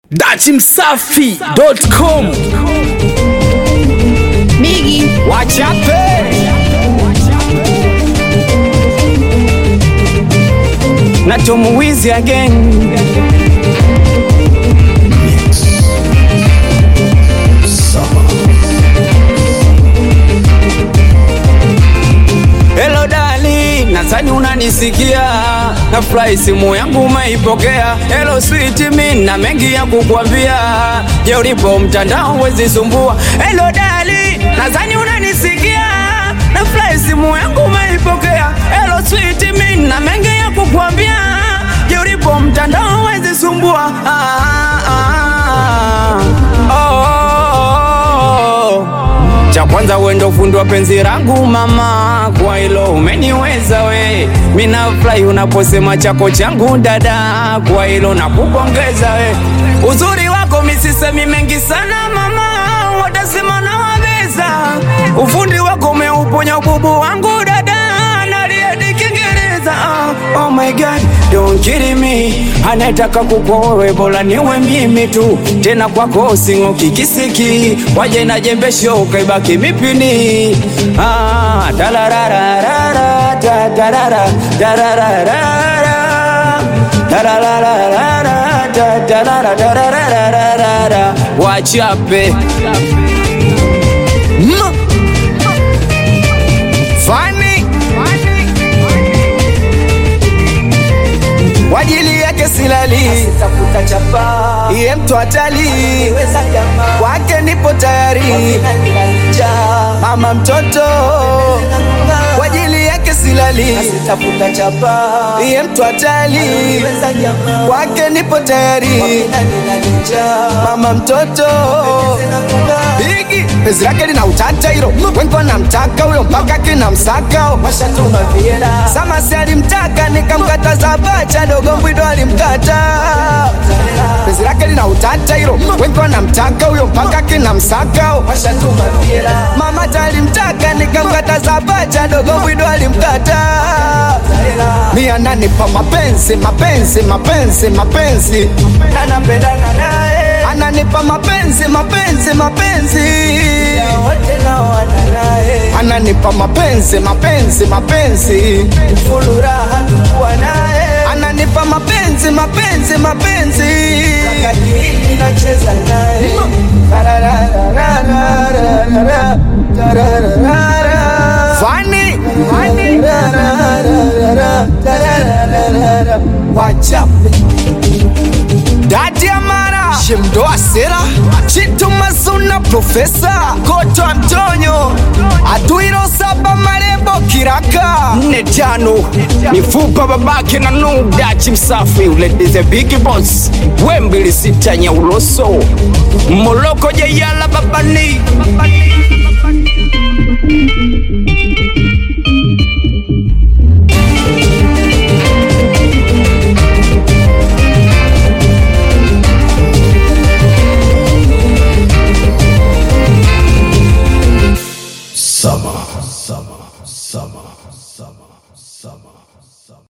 dachimsafi.com Bigi Wachape na tumuwizi again Hello dali, nadhani unanisikia, nafurahi simu yangu umeipokea. Hello sweet, mi na mengi ya kukwambia, je, ulipo mtandao wezi sumbua. Hello dali, nadhani unanisikia, nafurahi simu yangu umeipokea. Hello sweet, mi na mengi ya kukwambia, je, ulipo mtandao wezi sumbua. Ah, ah, ah. Oh, oh, oh. Cha kwanza wendo fundi wa penzi langu mama, kwa hilo umeniweza we. Mina furahi unaposema chako changu dada, kwa hilo nakupongeza we. Uzuri wako misisemi mengi sana mama, watasema nawabeza. Ufundi wako umeuponya ububu wangu dada, naliadi Kiingereza. Ah, Oh my God, don't kill me. Anataka kukowe bora niwe mimi tu, tena kwako sing'oki kisiki, waje na jembe shoka ibaki mipini. Ah, tararararara, ta- tarara, tarararara, tararararara, ta- tarara, tararararara. Wachape Mm. Funny. kwa ajili yake silali, iye mtu hatali, kwake nipo tayari, mama mtoto, kwa ajili yake silali, iye mtu hatali, kwake nipo tayari, mama mtoto Bigi penzi lake lina utata hilo, wengi wanamtaka huyo mpaka kina msaka Samasi alimtaka nikamkataza, bacha dogo mbwido alimkata. Penzi lake lina utata hilo, wengi wanamtaka huyo mpaka kina msaka Mama talimtaka nikamkataza, bacha dogo mbwido alimkata. Mia ananipa mapenzi mapenzi mapenzi mapenzi, anapendana naye, ananipa mapenzi mapenzi mapenzi ananipa mapenzi mapenzi mapenzi furaha tukuwa naye ananipa mapenzi mapenzi mapenzi nacheza naye Fani wachape Dadi Amara Shemdoa Sera Chitu Mazuna Profesa Koto Antonio Atuiro Saba Marebo Kiraka nne tano mifupa babake na nuda chimsafi uledize big boss wembili sita nyauloso moloko jeyala babani